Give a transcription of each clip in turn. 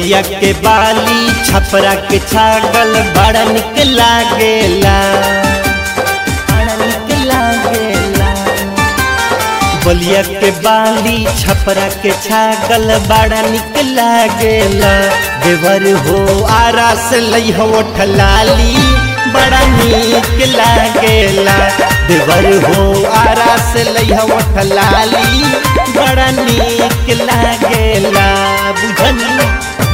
बलिया के बाली छपरा के छागल बड़ा निक लागेला बड़ा निक लागेला बलिया के बाली छपरा के छागल बड़ा निक लागेला देवर हो आरा से लई हो ठलाली बड़ा निक लागेला देवर हो आरा से लई हो ठलाली बड़ा निक लागेला बुझनी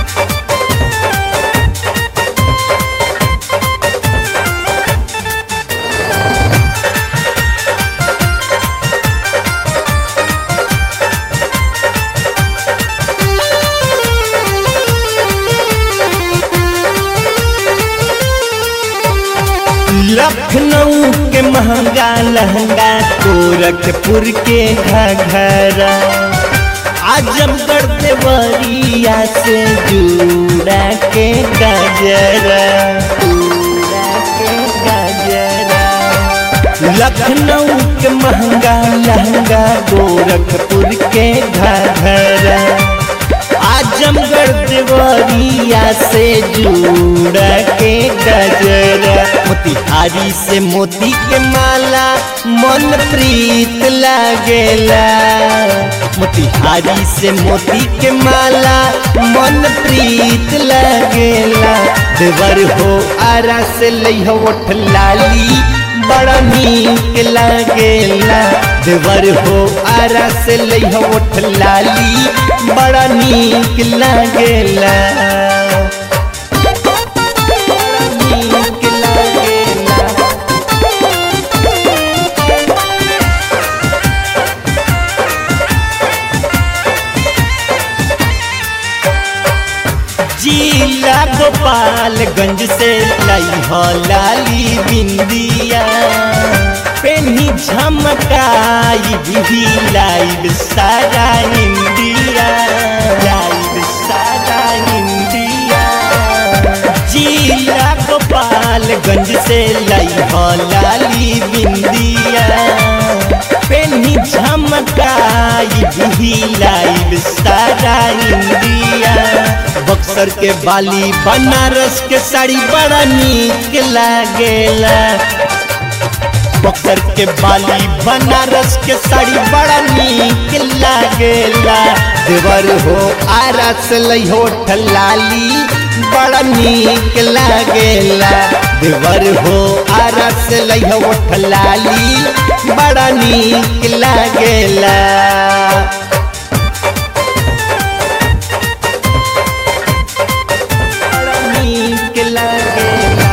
लखनऊ के महंगा लहंगा गोरखपुर के घघरा आजमगढ़ देवरिया से जूड़ा के गजरा जूड़ा के गजरा लखनऊ के महंगा लहंगा गोरखपुर के घघरा आजमगढ़ देवरिया से जुड़ा के गजरा मोतिहारी से मोती के माला मन प्रीत लागेला मोतिहारी से मोती के माला मन प्रीत लागेला देवर हो आरा से लई हो लाली बड़ा नीक लागेला देवर हो आरा से लई हो लाली बड़ा नीक लागेला बड़ा नीक लागेला जिला गोपालगंज से लाई हो लाली बिंदिया पेनी झमकाई भी लाइव सारा इंडिया लाइव सारा इंडिया जिला गोपालगंज से लाई हो लाली बिंदिया पेनी झमकाई भी लाइव सारा इंडिया बक्सर के बाली बनारस के साड़ी बड़ा नीक लागेला बक्सर के बाली बनारस के साड़ी बड़ा नीक लागेला देवर हो आरस लई हो ठलाली बड़ा नीक लागेला देवर हो आरस लई हो ठलाली बड़ा नीक लागेला बड़ा नीक लागेला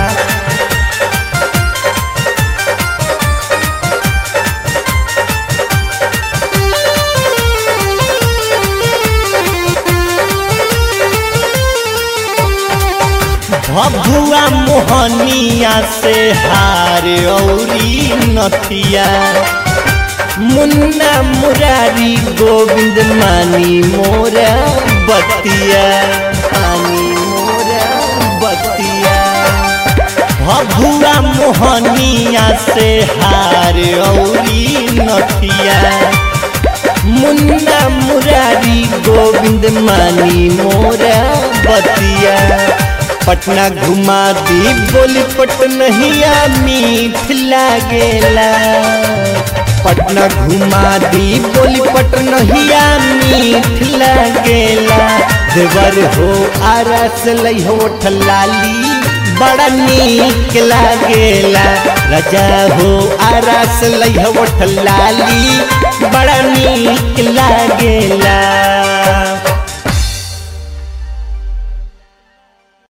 भभुआ मोहनिया से हार औरी नथिया मुन्ना मुरारी गोविंद मानी मोरा बतिया मानी मोरा बतिया भभुआ मोहनिया से हार औरी नथिया मुन्ना मुरारी गोविंद मानी मोरा बतिया पटना घुमा दी बोली पटनहिया मीठ लागेला पटना घुमा दी बोली पटनहिया मीठ लागेला देवर हो आरस लई हो ठलाली बड़ा नीक लागेला राजा हो आरस लई हो ठलाली बड़ा नीक लागेला